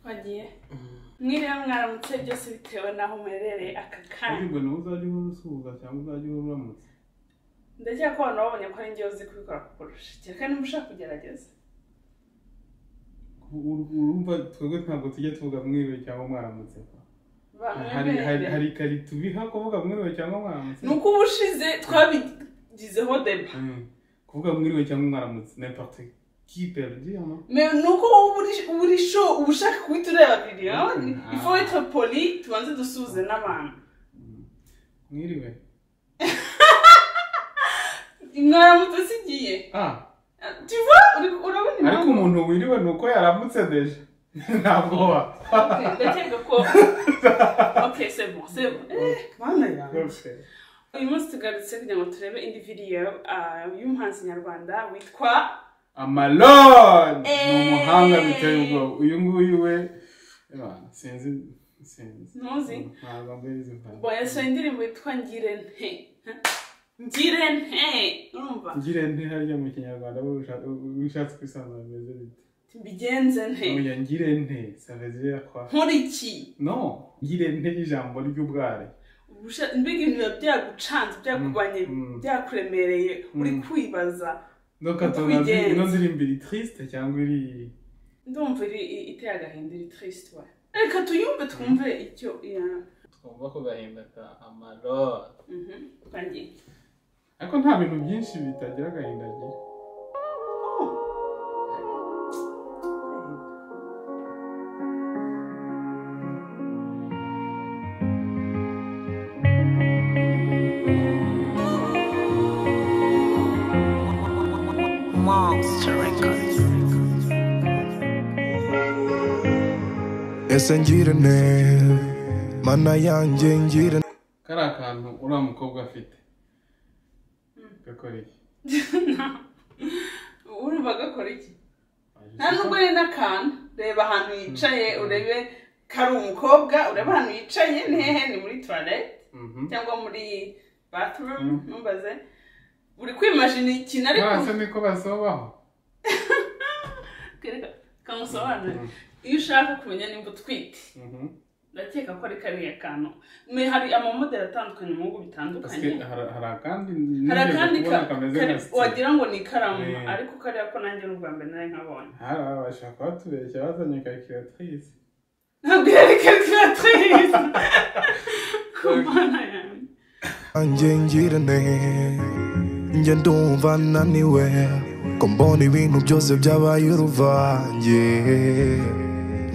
wagiye mwiriwe mwaramutse byose bitewe n'aho umerereye aka kanya ariko nawe uzajya uhora usuhuza cyangwa uzajya uhora uramutse ndakeka ko abantu babonye ko ari njyewe uzi kubikora kukurusha kereka niba ushaka kugerageza Ur- urumva twebwe ntabwo tujya tuvuga mwiriwe cyangwa mwaramutse hari hari bamwemerere hari kare tubiha kuvuga mwiriwe cyangwa mwaramutse ni uko uba ushize twabigizeho deba Mm. kuvuga mwiriwe cyangwa mwaramutse n'importe qui peut dire no Mais ni uko wowe uba uri- uba uri sho uba ushaka guhita ureba videwo Mhm. ifo witwa poli tubanze dusuhuze n'abantu Mm. mwiriwe mwaramutse sigiye ah tuva urabona ariko impamvu umuntu wiriwe ni uko yaramutse deja ntabwo wa Ok, ndakeka ko ok c'est bon c'est bon Eh, mana yanjye uyu munsi tugarutse kugira ngo turebe indi video ah, y'umuhanzi nyarwanda witwa amalone ni Eh. umuhanga biteye ubwoba uyu nguyu we eh, sinzi sinzi Ntuzi? ntabwo mbizi ntabwo. Bon, yasohoye indirimbo yitwa ngire nte ngire nte urumva ngire nte harya mu kinyarwanda wowe usha- ushatse kwisanzura bimeze bite mbigenze nte oya ngire nte ça veut dire quoi nkuriki no ngire nte ijambo ry'ubware Ubusha- mbega ibintu biba byagucanze byakubanye Mm, mm. byakuremereye uri Mm. kwibaza donc Uko atonazi ubigenza. ino ndirimbo iri triste cyangwa iri ndumva iri i- iteye agahinda iri triste wa reka tuyumve twumve icyo ya twumva ku gahinda ka amarore mhm twagiye ariko nta bintu byinshi bitagira agahinda agira Monster Records. ese ngirane mana yanjye ngirane kariya kantu uriya mukobwa afite gakoreye urumva gakora iki nta nubwo ari n'akantu reba ahantu yicaye urebe kari umukobwa urebe ahantu yicaye ni hehe ni muri toilette Mhm. cyangwa muri bathroom Mm. ntumbaze uri kwimajina ikintu ariko barasa niko basobaho twereka kamusobanurire Mhm. iyo ushaka kumenya nimba utwite Mhm. ndakeka ko ari kariya kantu Me- hari amamodeli atandukanye mu bihugu bitandukanye Parce que hari hari akandi hari nigeze akandi kubona ka- kameze kari- nka sitiri wagira ngo ni ikaramu Eh. ariko kariya ko nanjye n'u rwanda nari nkabonye hari abashaka batubeshya bazanye calculatrice ntabwo yari karikiratirise kumana yanjye yanjye ngirane njye ndumva naniwe ko mbona ibintu byose byabaye uruvange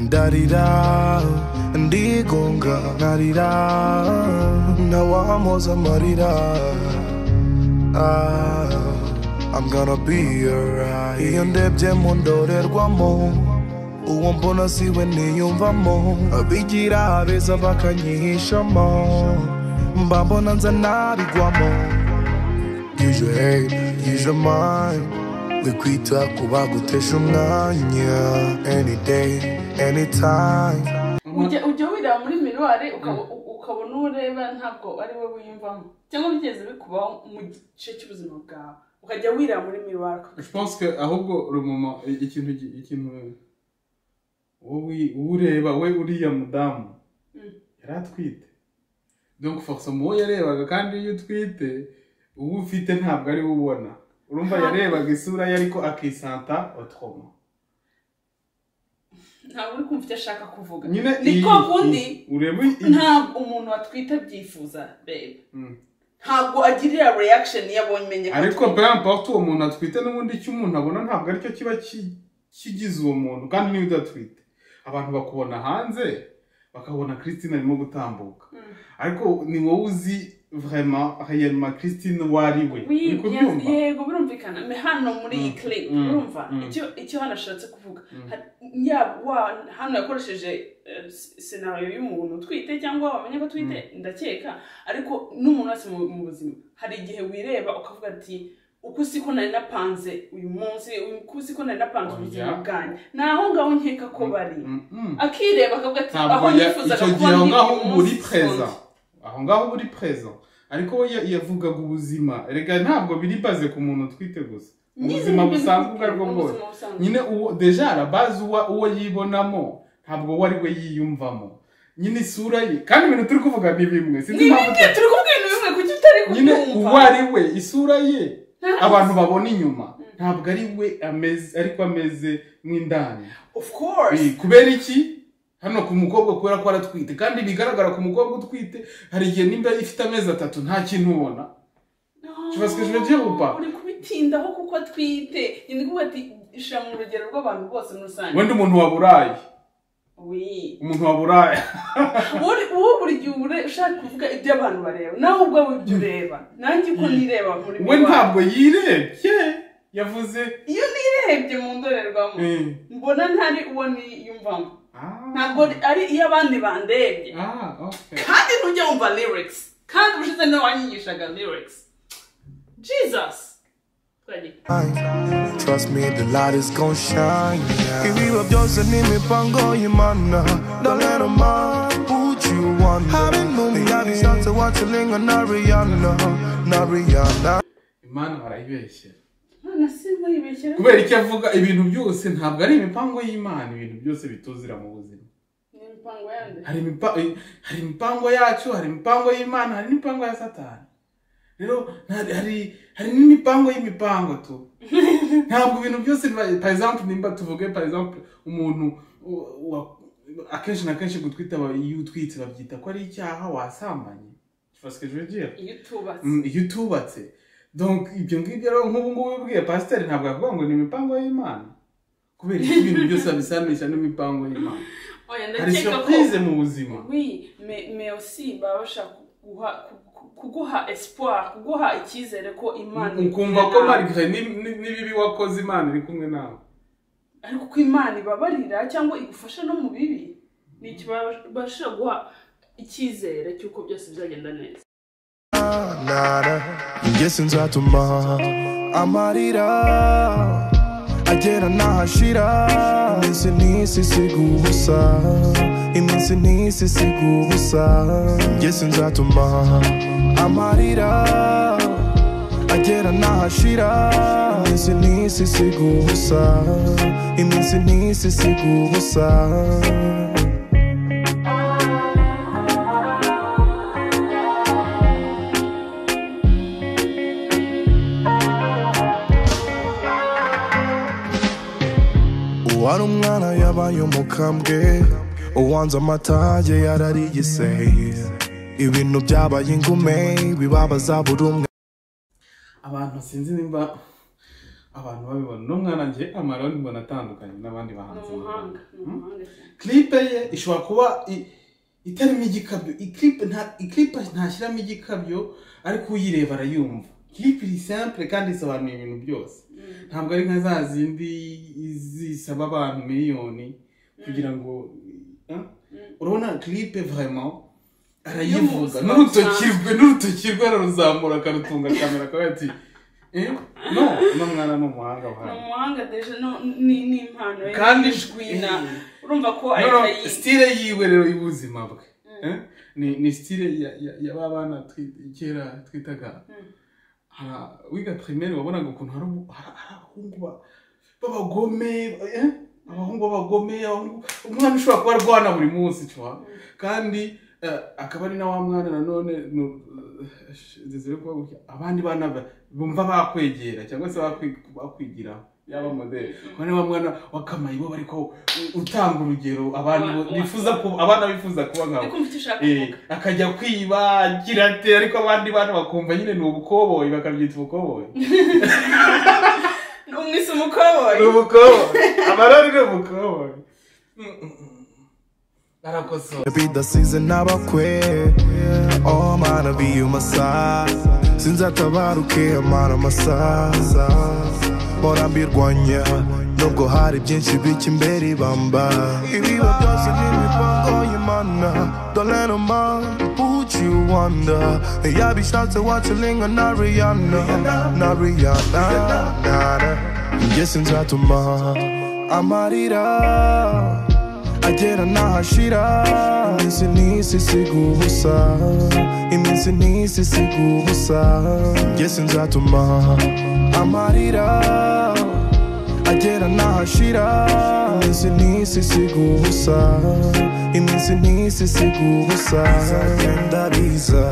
ndarira ndigunga nkarira ntawampoza amarira Ah, I'm gonna be alright iyo ndebye mu ndorerwamo uwo mbona siwe niyumvamo abigira beza bakanyihishamo mba mbona nza nabigwamo use your head use your mind we kwita ku bagutesha umwanya any day anytime Ujya- ujya wireba muri miruwari ukaba- u- ukabona uwo ureba ntabwo ari we wiyumvamo cyangwa bigeze bikubaho mu gice cy'ubuzima bwawe ukajya wireba muri miruwari je pense que ahubwo rumuma ikintu gi- ikintu wowe ureba we uriya mudamu Mm. yari atwite donc forcément uwo yarebaga kandi iyo utwite uwo ufite ntabwo ari we ubona urumva yarebaga isura ye ariko akisanta autrement ntabwo uri kumva icyo ashaka kuvuga nyine ni iyi- ko kundi iyi- ureba iyi- iyi- ntabwo umuntu watwite abyifuza reba Mm. ntabwo agirira reaction iyo abonye imenye ko ariko atwite. peu importe uwo muntu atwite n'ubundi icyo umuntu abona ntabwo aricyo kiba ki- kigize uwo muntu kandi niba udatwite abantu bakubona hanze bakabona christine arimo gutambuka Mm. ariko ni wowe uzi vraiment réellement christine uwo ari we Oui, uri bien- kubyumva yego birumvikana Me hano muri iyi Mm, clip mm, urumva mm. icyo- icyo hano ashatse kuvuga Mm. Ha- yaba wa- hano yakoresheje eh, s- scenario y'umuntu utwite cyangwa wamenye ko atwite ndakeka ariko n'umuntu wese mu mu buzima hari igihe wireba ukavuga ati uku siko nari napanze uyu munsi uku siko nari napanze Oya. ubuzima bwanjye ni aho ngaho nkeka ko bari Mm-mm. akireba akavuga ati aho ntabwo ya- nifuzaga icyo kuba gihe aho ndi ngaho uyu uba uri munsi preza sikundi." aho ngaho uba uri preza ariko we ya- yavugaga ubuzima rega ntabwo biri baze ku muntu utwite gusa ubuzima busanzwe ubwo aribwo bwose nyine uwo deja arabazi uwa- uwo yibonamo ntabwo we ari we yiyumvamo nyine isura ye kandi ibintu turi kuvuga ni bimwe sinzi impamvu nyine turi kubwira ibintu bimwe kuki utari nyine uwo kubyumva ari we isura ye abantu babona inyuma ntabwo ari we ameze ariko ameze mw'indani of course Eh, kubera iki hano ku mukobwa kubera ko aratwite kandi bigaragara ku mukobwa utwite hari igihe nimba ifite amezi atatu nta kintu ubona Je vois ce que je veux dire ou pas? uri kubitindaho kuko atwite nyine kuvuga ati ishyira mu rugero rw'abantu bose muri rusange wenda umuntu wa burayi we umuntu wa burayi wowe wowe buri gihe ubure ushaka kuvuga ibyo abantu bareba nawe ubwawe ibyo ureba nanjye uko nireba muri we mi wanjye. ntabwo yirebye yavuze iyo nirebye mu ndorerwamo eh, mbona ntari uwo niyumvamo ah, ntabwo ari iyo abandi bandebye ah, okay. kandi ntujya wumva lyrics kandi ubushize niwe wanyigishaga lyrics jesus twagiye Trust me, the light is gonna shine. Ibiba byose ni imipango y'Imana. Don't let 'em mind put you under. They have you start to watch a lingo, not Rihanna, not Rihanna. imana barayibeshyera none se muribeshyira kubera icyo avuga ibintu byose ntabwo ari imipango y'imana ibintu byose bituzira mu buzima ni imipango yande hari imipa- eh, hari imipango yacu hari imipango y'imana hari n'imipango ya satani rero nta- hari hari n'imipango y'imipango tu ntabwo ibintu byose biba- par exemple nimba tuvuge par exemple umuntu u- wa- akenshi na kenshi gutwita aba- iyo utwitse babyita ko ari icyaha wasambanye Tu vois ce que je veux dire? iyo utubatse Mm, iyo utubatse donc ibyo ngibyo rero nk'ubu ngubu ubwiye pasiteri ntabwo yavuga ngo ni imipango y'imana kubera ko ibintu byose abisanisha n'imipango y'imana oya hari ndakeka ko surprise mu buzima Oui, mais, mais aussi baba bashaka kuguha, ku- kuguha espoir kuguha icyizere ko imana iri ukumva kumwe ko nawe. marigare ni- ni- n'ibibi wakoze imana iri kumwe nawe ariko ko imana ibabarira cyangwa igufasha no mu bibi ni icyo baba bashaka guha icyizere cy'uko byose bizagenda neza Nada. Njye sinzatuma amarira agera n'ahashira iminsi n'isi isiga ubusa iminsi n'isi isiga ubusa njye sinzatuma amarira agera n'ahashira iminsi n'isi isiga ubusa iminsi n'isi isiga ubusa uwari umwana yabaye umukambwe uwanze amata ye yarariye ise ibintu byabaye ingume bibabaza buri umwe abantu sinzi nimba abantu babibona n'umwana njye amaroni mbona atandukanye n'abandi ni bahanzi mu Rwanda. umuhanga ni umuhanga cyane clipe ye ishobora kuba i- itarimo igikabyo Iclipe nta- iclipe ntashyiramo igikabyo ariko uyireba arayumva clipe iri simple kandi isobanuye ibintu byose ntabwo ari nka za zindi zisaba abantu miliyoni kugira ngo eh? urabona clipe vraiment arayivuga Y'ubuzima n'urutoki busanzwe. rwe n'urutoki rwe araruzamura akarutunga kamera akavuga ati eh? no uno mwana ni umuhanga ni buhanga umuhanga deje no- ni ni impano ye Kandi- n'ijwina urumva ko No, ahita no, yi style yiwe rero y'ubuzima bwe Eh? ni ni style ya- ya- ya ba bana twi- kera twitaga Hari- wiga primaire wabonaga ukuntu hari ubu- hari- hari abahungu ba- b'abagome eh? abahungu b'abagome abahungu- umwana ushobora kuba arwana buri munsi cwa kandi eh, akaba ari na wa mwana nanone nu- eh, Desire kuba gutya, abandi bana ba- bumva bakwegera cyangwa se bakwi- bakwigiraho yaba modeli abandi ba mwana wakamayibo bari ko utanga urugero abantu bifuza kuba abana bifuza kuba nkawe kumva icyo ushaka Eh, kuvuga akajya kwiba agira ate ariko abandi bantu bakumva nyine ni ubukoboyi bakabyita ubukoboyi umwise umukoboyi ni ubukoboyi amarori ni ubukoboyi arakosora bidasize n'abakwe oh mana be you my side sinzatabaruke amara amasaza mpora mbirwanya nubwo hari byinshi bijya imbere ibamba ibiba byose ni imipango y'imana don't let 'em mind put you under yabishatse wacilinga na Rihanna na Rihanna nada njye sinzatuma amarira agera ntahashira iminsi n'isi isiga ubusa iminsi n'isi isiga ubusa njye sinzatuma amarira agera ntahashira iminsi n'isi isiga ubusa iminsi n'isi isiga ubusa bizagenda biza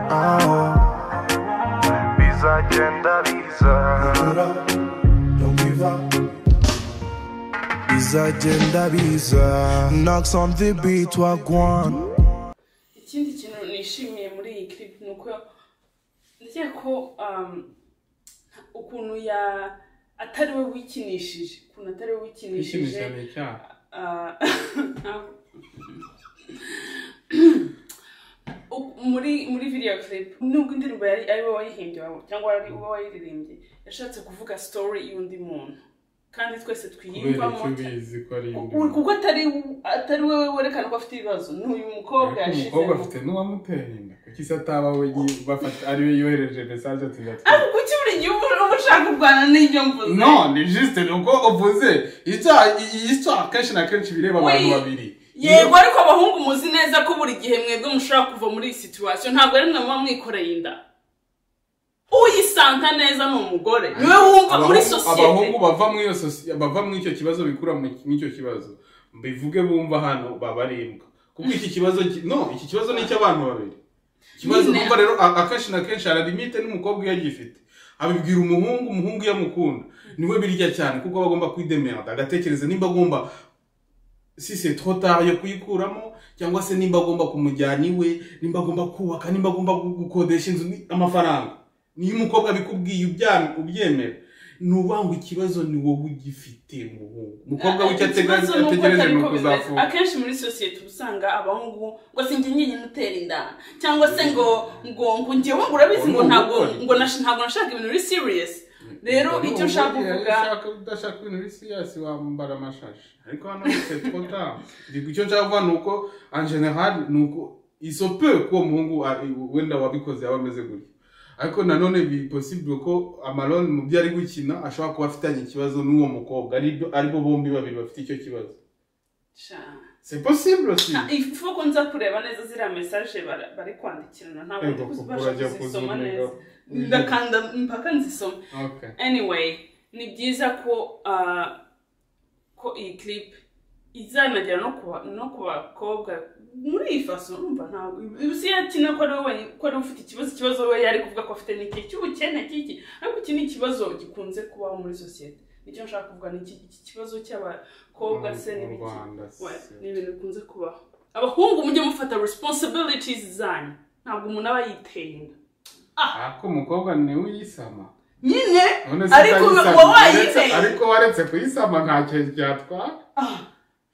aho bizagenda biza don't give up bizagenda biza knocks on the beat wagwan ikindi kintu nishimiye muri iyi clip ni uko ndakeka ko um, ukuntu ya atari we wikinishije ukuntu atari we wikinishije Kwishimisha ni icyaha. Ah, u- muri muri video clip nubwo indirimbo yari ari we wayihimbye wa- cyangwa ari we wayiririmbye yashatse kuvuga story y'undi muntu kandi twese kubera twiyumvamo icyo ubizi ko ari indi Ku- kuko atari atari we werekana ko afite ibibazo ni uyu mukobwa umukobwa yashizemo afite n'uwamuteye inda kuki se ataba we yi- bafata ari we yohereje mesaje ati ariko ndatwite kuki buri gihe uba uba ushaka kurwana n'ibyo mvuze no ni juste ni uko uvuze icyaha iyi cyaha kenshi na kenshi bireba abantu We- babiri yego ariko abahungu muzi neza ko buri gihe mwebwe mushobora kuva muri iyi situwasiyo ntabwo ari mwe muba mwikoreye inda uyisanga neza ni umugore niwe wumva muri Abahungu- sosiyete abahungu bava muri iyo sosi- bava muri icyo kibazo bikura mu- muri icyo kibazo bivuge bumva hano babarembwa kuko iki kibazo ki- no iki kibazo ni icy'abantu babiri ikibazo Nyine. numva rero a- akenshi na kenshi hari limite n'umukobwa iyo agifite abibwira umuhungu umuhungu iyo amukunda niwe birya cyane kuko aba agomba kwidemerada agatekereza nimba agomba si se tota yo kuyikuramo cyangwa se nimba agomba kumujyana iwe nimba agomba kubaka nimba agomba gu- gukodesha inzu ni amafaranga niyo umukobwa abikubwiye ubya- ubyemera ni ubanga ikibazo ni wowe ugifite muhungu umukobwa w'icyo atega- Ikibazo ni uko ategereje atari ni ko bimeze. ukuzafunga akenshi muri sosiyete uba usanga abahungu ngo sinjye nyine utera inda cyangwa se ngo ngo ngo njyewe ngo urabizi Ubu ngo ni ntabwo ubugoryi. ngo nash- ntabwo nashaka ibintu biri siriyesi rero Ubwo ni icyo ushaka ubugeni, kuvuga ushaka udashaka ibintu biri siyasi wambara amashashi ariko hano c'est trop tard Ndi- icyo nshaka kuvuga ni uko en general ni uko isope ko uwo muhungu a- wenda wabikoze yaba ameze gutyo ariko nanone bi possible ko amalone mu byo ari gukina ashobora kuba afitanye ikibazo n'uwo mukobwa aribyo- aribo bombi babiri bafite icyo kibazo Sha. c'est possible aussi Ah, ifu ko nza kureba neza ziriya mesaje bara- bari kwandikirana ntabwo ndi Ego, kuko kubasha urajya kuzisoma kuzuniga. neza ndakanda mpaka nzisoma okay anyway ni byiza ko ah, ko iyi clip izanagera no ku ba- no ku bakobwa muri iyi faso urumva ntabwo uzi yakina ko ari we wenyine- ko ari we ufite ikibazo ikibazo we yari kuvuga ko afite n'iki cy'ubukene kiki ariko iki ni ikibazo gikunze kubaho muri sosiyete nicyo nshaka kuvuga ni iki iki kibazo cy'abakobwa se Mu- mu n'ibiki Rwanda, we, si- ni ibintu bikunze kubaho abahungu mujye mufata responsibilities zanyu ntabwo umuntu aba yiteye inda ariko umukobwa ni we uyisama nyine none se ariko utayisama, uba uretse- wayiteye ariko waretse kuyisama ntacyo byatwara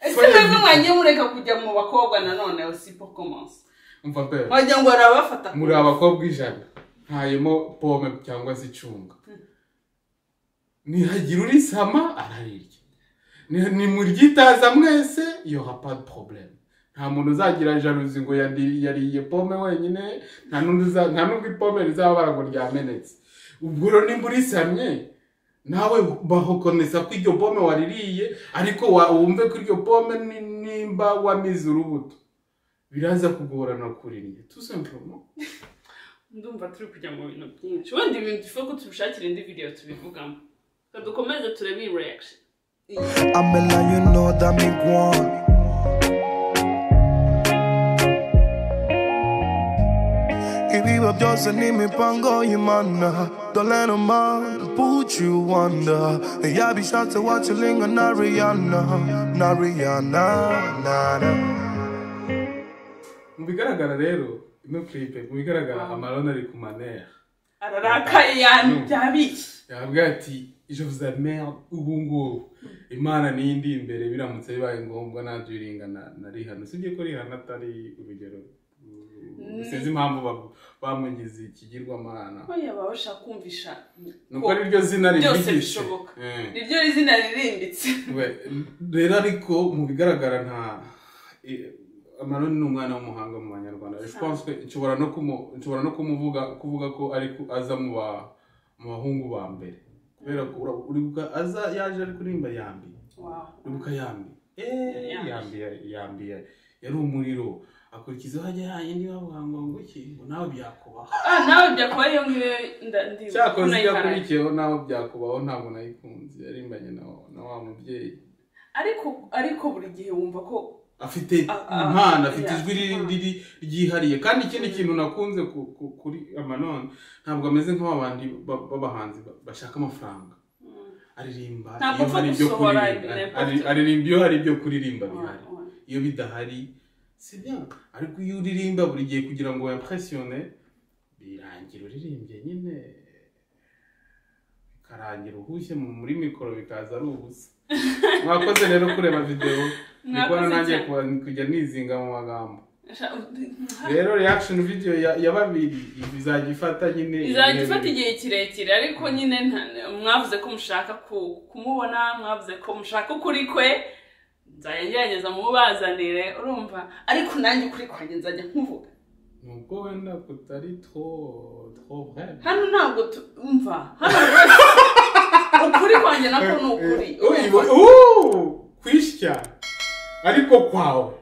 ese mwebwe mwagiye mureka kujya mu bakobwa nanone osipo komanse umva pe wagira ngo barabafata ku- muri abakobwa ijana ntayemo pome cyangwa se icunga nihagira urisama ararirya Ni- nimuryitaza mwese iyo hapa probleme nta muntu uzagira jaruzi ngo yandi- yariye pome wenyine nta n'undi uza- nta n'ubwo ipome rizababara ngo ryamenetse ubwo rero nimba urisamye nawe bahukomeza ko iryo pome waririye ariko wa- wumve ko iryo pome ni- nimba wamize urubuto biraza kugorana kuriye tusempuromo ndumva turi kujya mu bintu byinshi wenda ibintu dushobora ko tubishakira indi video tubivugamo reka dukomeze turebe iyi reaction amela you know that me gwan ibiba byose n'imipango y'imana dore no man put you wonder yabishatse wakilinga na riyana na riyana nana mu bigaragara rero ino clip mu bigaragara amarone ari ku manera ararakaye yani byabiki yabwira ati je vous amerde ubu ngubu imana niyo indi imbere biramutse bibaye ngombwa ntabyo iringa na na rihana usibye ko rihana atari urugero mm, sinzi impamvu ba- bamugize ikigirwamana oya baba bashaka kumvisha nuko ari ryo zina byose rivugishe. bishoboka Eh. niryo zina ririmbitse We- rero ariko mu bigaragara nta i- amaroni ni umwana w'umuhanga mu banyarwanda Je pense que nshobora no kumu- nshobora no kumuvuga kuvuga ko ari ku- aza mu ba- mu bahungu ba mbere kubera ko ura- uribuka aza yaje ari kuririmba yambi Wow. uribuka yambi eee yambiye yambiye yari umuriro akurikizaho ajya yayindi bavuga ngo iki ngo nawe byakubaho ah nawe byakubaye iyo ngiyo nda- ndi cyakoze kunayikaraga. yakurikiyeho nawe byakubaho ntabwo nayikunze yarimbanye na wa- na wa mubyeyi ariko ariko buri gihe wumva ko afite Ah, ah, impano afite yeah. ijwi riri- riri ryihariye kandi ikindi kintu nakunze ku- ku- kuri amanone ntabwo ameze nk'ababandi ba- b'abahanzi ba- bashaka amafaranga aririmba Ntabwo iyo apfa hari ibyo gusohora kuririmba ibintu Ari- aririmba iyo hari ibyo kuririmba bihari Ah, ah. iyo bidahari si bya ariko iyo uririmba buri gihe kugira ngo wempresiyone birangira uririmbye nyine bikarangira uhushye mu- muri mikoro bikaza ari ubusa mwakoze rero kureba videwo ndikubona Mwakoze nanjye cyane. kuba- kujya nizinga mu magambo Sha- rero reaction video ya ya babiri izajya ifata nyine izajya ibihe ifata bibiri. igihe kirekire ariko nyine nta- mwavuze ko mushaka ku- kumubona mwavuze ko mushaka ukuri kwe nzajya ngerageza mubazanire urumva ariko nanjye ukuri kwanjye nzajya nkuvuga nubwo wenda kutari tro tro vrai hano ntabwo tu- umva hano rwose ukuri kwanjye nako ni ukuri Uyu- uuu, kwishyya ariko kwawe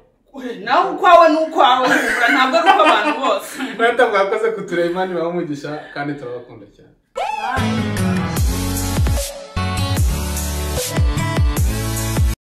nawe ukwawe ni ukwawe urumva, ntabwo ari ukw'abantu bose ntabwo mwakoze kutureba imana ibaha umugisha kandi turabakunda cyane